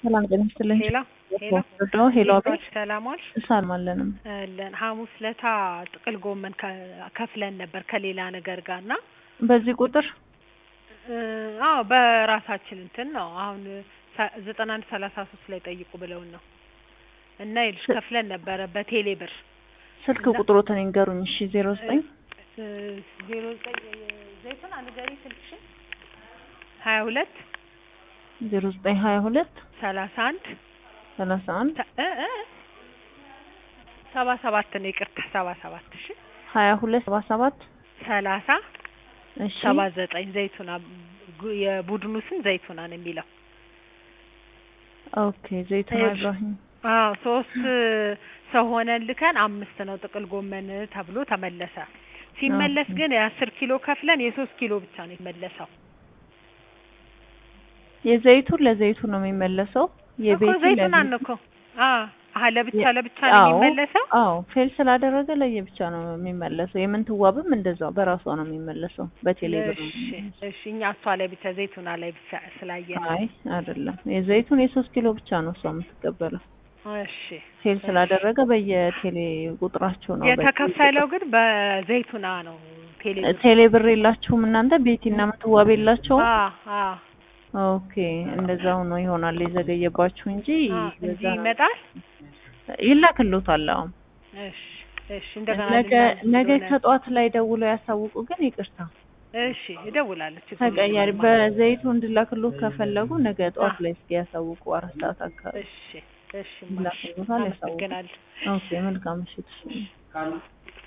ሰላም ጤና ይስጥልኝ። ሄሎ ሄሎ ወስዶ ሄሎ አቤት ቤት ሰላም ዋልሽ? እሳልም አለንም አለን ሐሙስ ለታ ጥቅል ጎመን ከ- ከፍለን ነበር ከሌላ ነገር ጋር እና በዚህ ቁጥር እ፣ አዎ በራሳችን እንትን ነው አሁን ሰ- ዘጠና አንድ ሰላሳ ሶስት ላይ ጠይቁ ብለውን ነው እና ይልሽ ከፍለን ነበረ በቴሌ ብር ስልክ ቁጥሮትን ይንገሩኝ። እሺ ዜሮ ዘጠኝ እ፣ ዜሮ ዘጠኝ ዘይቱን አንገሪ ስልክሽን ሀያ ሁለት ዜሮ ዘጠኝ ሀያ ሁለት ሰላሳ አንድ ሰላሳ አንድ ተ- እ እ ሰባ ሰባት ነው ይቅርታ ሰባ ሰባት እሺ ሀያ ሁለት ሰባ ሰባት ሰላሳ እሺ ሰባ ዘጠኝ ዘይቱና ጉ- የቡድኑ ስም ዘይቱና ነው የሚለው ኦኬ ዘይቱና እሺ። ኢብራሂም አዎ ሶስት ሰው ሆነን ልከን አምስት ነው ጥቅል ጎመን ተብሎ ተመለሰ ሲመለስ ኦኬ። ግን የአስር ኪሎ ከፍለን የሶስት ኪሎ ብቻ ነው የመለሰው የዘይቱን ለዘይቱን ነው የሚመለሰው እኮ የቤቱ ዘይቱና ለቤቱ ነው እኮ አዎ አሀ ለብቻ የ- ለብቻ ነው አዎ፣ የሚመለሰው አዎ ፌል ስላደረገ ለየብቻ ነው የሚመለሰው። የምንትዋብም እንደዛው በራሷ ነው የሚመለሰው በቴሌብር ነው እሺ የሚመለሰው። እሺ እኛ እሷ ላይ ብቻ ዘይቱና ላይ ብቻ ስላየን አይ አይደለም፣ የዘይቱን የሶስት ኪሎ ብቻ ነው እሷ የምትቀበለው። እሺ ፌል ስላደረገ በየቴሌ ቁጥራቸው ነው የተከፈለው ግን በዘይቱና ነው ቴሌ ቴሌ ብር የላችሁም እናንተ ቤቲና ምትዋብ የላቸውም? አ አ ኦኬ እንደዛው ነው ይሆናል የዘገየባችሁ እንጂ አ በዛ እዚህ ይመጣል ይላክልዎታል። አዎ እሺ እሺ እንደገና ነገ ልናዝ ነገ ስለሆነ- ከጠዋት ላይ ደውለው ያሳውቁ። ግን ይቅርታ እሺ እደውላለሁ ችግር ተቀያሪ የለውም። በዘይቱ እንድላክልዎት ከፈለጉ ነገ ጠዋት አ። ላይ እስኪ ያሳውቁ። አራት ሰዓት አካባቢ እሺ እሺ ይላክልዎታል፣ ያሳውቁ። አመሰግናለሁ ኦኬ መልካም ምሽት።